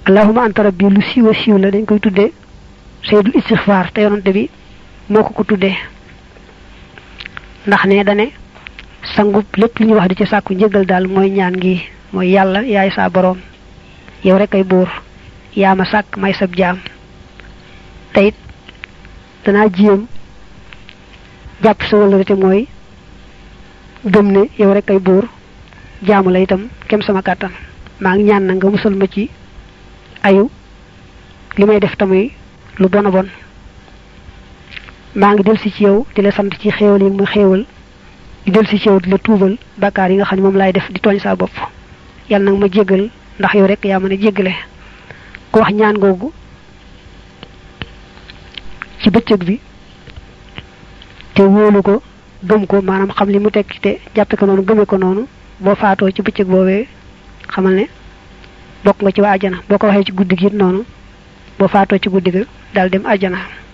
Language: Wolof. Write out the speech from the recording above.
allahuma anta rabbi lu siiwa siiw la dañ koy tuddee sayyidul istixfaar te yonante bi moo ko ko tuddee ndax ne dane sangub lépp lu ñuy wax di ci sàkku njëgal daal mooy ñaan gi mooy yàlla yaay saa boroom yow rek ay buur yaa ma sàkk may sab jaam te it danaa jiyam jàpp sa wala te mooy gëm ne yow rek ay buur jaamu la itam kem sama kàttan maa ngi ñaan na nga musal ma ci ayu li may def tamuy lu bon a bon maa ngi delsi ci yow di la sant ci xéewal yi ma xéewal di delsi ci yow di la tuubal bakkaar yi nga xam ne moom laay def di tooñ saa bopp yàlla nag ma jéggal ndax yow rek yaa mën a jéggale ku wax ñaan googu ci bëccëg bi te wóolu ko gëm ko maanaam xam li mu tekki te jàppe ko noonu gëme ko noonu boo faatoo ci bëccëg boobee xamal ne bokk nga ci waa ajana boo ko waxee ci guddi gi it noonu boo faatoo ci guddi ga daal dem ajana